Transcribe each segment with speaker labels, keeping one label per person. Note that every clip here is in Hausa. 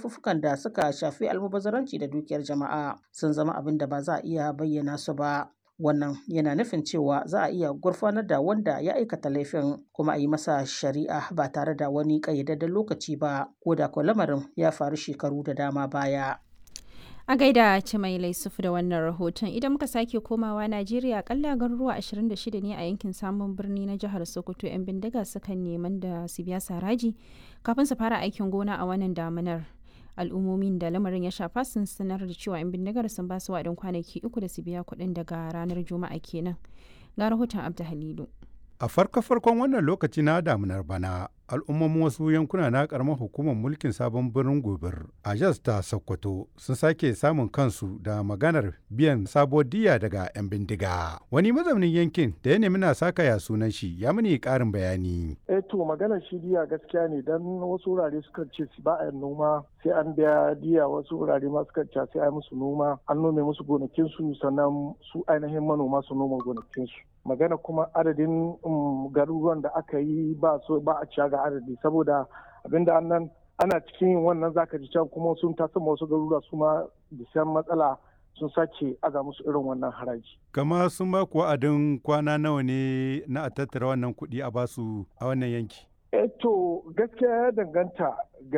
Speaker 1: laifuffukan da suka shafi almubazzaranci da dukiyar jama'a sun zama abin da ba za a iya bayyana su ba. Wannan yana nufin cewa za a iya gurfanar da wanda ya aikata laifin kuma a yi masa shari'a ba tare da wani ƙayyadadden lokaci ba ko da ko lamarin ya faru shekaru da dama baya.
Speaker 2: A gaida Cimai Laisufu da wannan rahoton idan muka sake komawa Najeriya kalla garuruwa 26 ne a yankin samun birni na jihar Sokoto 'yan bindiga sukan neman da su biya saraji kafin su fara aikin gona a wannan damunar. Al'ummomin da lamarin ya shafa sun sanar da cewa 'yan bindigar sun ba su waɗin kwanaki uku da su biya kuɗin daga ranar Juma'a kenan. Ga rahoton Abda Halilu.
Speaker 3: A farko-farkon wannan lokaci na damunar bana, al'ummomin wasu yankuna na karamar hukumar mulkin sabon birnin gobir a jas ta sokoto sun sake samun kansu da maganar biyan sabo diya daga 'yan bindiga wani mazaunin yankin da ya nemi na saka ya sunan shi ya mini karin bayani
Speaker 4: eh to maganar shi diya gaskiya ne dan wasu wurare suka ce ba a noma sai an biya diya wasu wurare ma suka ce sai a musu noma an nome musu gonakin su sannan su ainihin manoma su noma gonakin su magana kuma adadin garuruwan da aka yi ba so ba a ciya ga adadi saboda abinda annan ana cikin yin wannan zaka ji can kuma sun tasa wasu garuruwa su ma bisan matsala sun sake aza musu irin wannan haraji.
Speaker 3: Kama sun ba ku wa'adin kwana nawa ne na a tattara wannan kuɗi a basu a wannan yanki?
Speaker 4: Eh to gaskiya ya danganta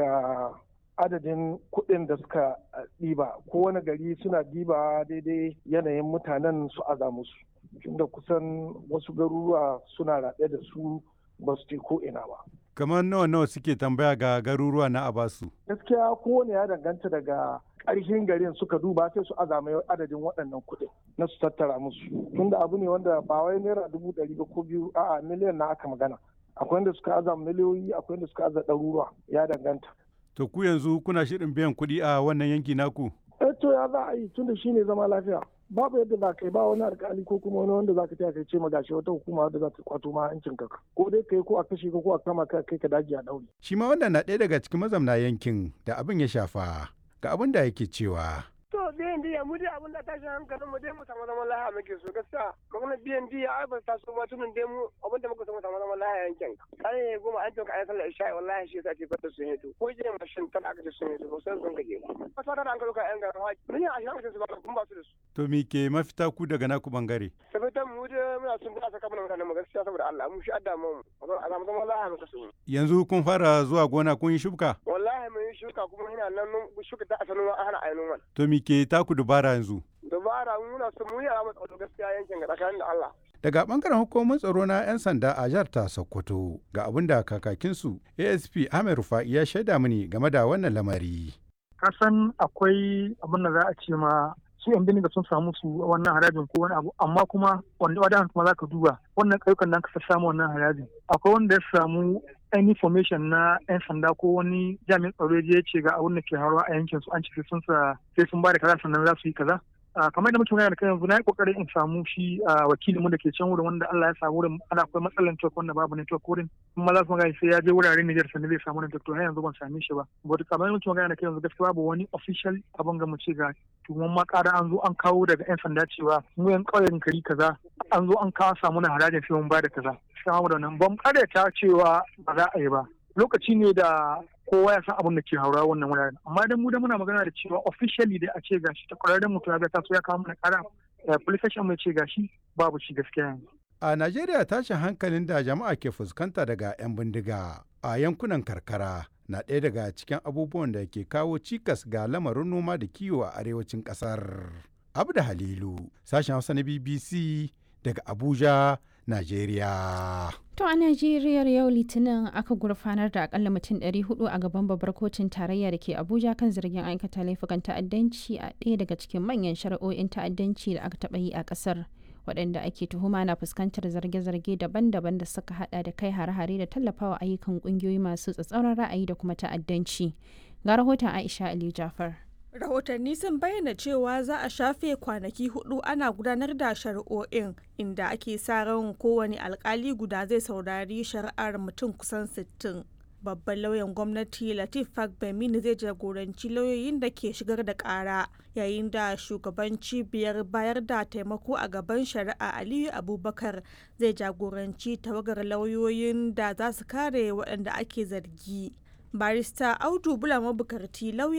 Speaker 4: ga adadin kuɗin da suka ɗiba kowane gari suna ɗiba daidai yanayin mutanen su aza musu. tunda kusan wasu garuruwa suna raɗe da su ba su ce ko ina ba.
Speaker 3: Kamar nawa nawa suke tambaya ga garuruwa na Abasu?
Speaker 4: Gaskiya kowane ya danganta daga ƙarshen garin suka duba sai su azama adadin waɗannan kuɗin na su tattara musu. Tunda abu ne wanda ba wai naira dubu ɗari ba ko biyu a'a miliyan na aka magana. Akwai wanda suka aza miliyoyi akwai wanda suka aza ɗaruruwa ya danganta.
Speaker 3: To ku yanzu kuna shirin biyan kuɗi a wannan yanki naku?
Speaker 4: Eh to ya za a yi tunda shine zama lafiya. babu yadda za ka yi ba wani alkali ko kuma wani wanda za ka taya kai ce ma gashi wata hukuma wadda za ta kwato ma hancin ka ko dai kai ko a kashe ka ko a kama ka kai ka daji a daure.
Speaker 3: shi ma wannan na ɗaya daga cikin mazamna yankin da abin ya shafa ga abin da yake cewa.
Speaker 5: to biyan diya mu dai abin da tashin hankalin mu dai mu samu zaman lahiya muke so gaskiya magana biyan diya ai ba ta so ma tunan dai mu abin da muka so mu samu zaman lahiya yankin kai goma an toka ayi sallar isha'i wallahi shi yasa ce fata sun hito ko je mashin tana aka ce sun hito ba sai sun gaje ba ba ta da an kaluka yan garin haji mun yi ashirin aka ce su ba kun ba su da su
Speaker 3: to me ke mafita ku daga naku bangare
Speaker 5: sabitan mu dai muna son da saka mana mutanen mu gaskiya saboda Allah mu shi adda mu a samu zaman lahiya muka so
Speaker 3: yanzu kun fara zuwa gona kun yi shuka
Speaker 5: wallahi mun yi shuka kuma ina nan shuka ta asalin ana ainihin wani
Speaker 3: to me ke taku dubara yanzu
Speaker 5: dubara muna so mu yi a tsaro gaskiya yankin ga tsakanin da Allah
Speaker 3: daga bangaren hukumar tsaro na 'yan sanda a jihar ta sokoto ga abin da kakakinsu asp ahmed rufa'i ya shaida mini game da wannan lamari
Speaker 6: kasan akwai abin da za a ce ma su yan bindiga sun samu su wannan harajin ko wani abu amma kuma wanda wadan kuma za ka duba wannan ƙauyukan nan ka samu wannan harajin akwai wanda ya samu any information na yan sanda ko wani jami'in tsaro ya ce ga abin da ke haruwa a yankin su an ce sun sa sai sun ba da kaza sannan za su yi kaza kamar da muke magana da kai yanzu na yi kokarin in samu shi wakilin mu da ke can wurin wanda Allah ya samu wurin ana akwai matsalar network wanda babu network wurin kuma za su magana sai ya je wuraren Niger sannan zai samu network to har yanzu ban same shi ba but kamar da muke magana da kai yanzu gaskiya babu wani official abin ga mu ce ga tuwon ma ƙara an zo an kawo daga yan sanda cewa mu yan ƙauyen kari kaza an zo an kawo samu na harajin sai mun ba da kaza sai mu da nan ban ta cewa ba za a yi ba lokaci ne da kowa ya san abin da ke haura wannan wuraren amma idan mu da muna magana da cewa officially dai a ce gashi ta kwararren mutum ya ta so ya kawo mana kara police station mai ce gashi babu shi gaskiya yanzu
Speaker 3: a Najeriya tashin hankalin da jama'a ke fuskanta daga 'yan bindiga a yankunan karkara na ɗaya daga cikin abubuwan da ke kawo cikas ga lamarin noma da kiwo a arewacin ƙasar. Abda Halilu, sashen Hausa na BBC daga Abuja, Najeriya.
Speaker 2: To a Najeriya yau Litinin aka gurfanar da akalla mutum 400 a gaban babbar kotun tarayya da ke Abuja kan zargin aikata laifukan ta'addanci a ɗaya daga cikin manyan shari'o'in ta'addanci da aka taɓa yi a ƙasar. waɗanda ake tuhuma na fuskantar zarge-zarge daban-daban da suka hada da kai hare-hare da tallafawa ayyukan ƙungiyoyi masu tsatsauran ra'ayi da kuma ta'addanci. Ga rahoton Aisha Ali Jafar.
Speaker 7: rahotanni sun bayyana cewa za a shafe kwanaki hudu ana gudanar da shari'o'in inda ake sa ran kowane alkali guda zai saurari shari'ar mutum kusan 60 babban lauyan gwamnati latif fagbemini zai jagoranci lauyoyin da ke shigar da kara yayin da shugaban cibiyar bayar da taimako a gaban shari'a aliyu abubakar zai jagoranci tawagar lauyoyin da za su kare waɗanda ake zargi barista audu bula mabukarti lauya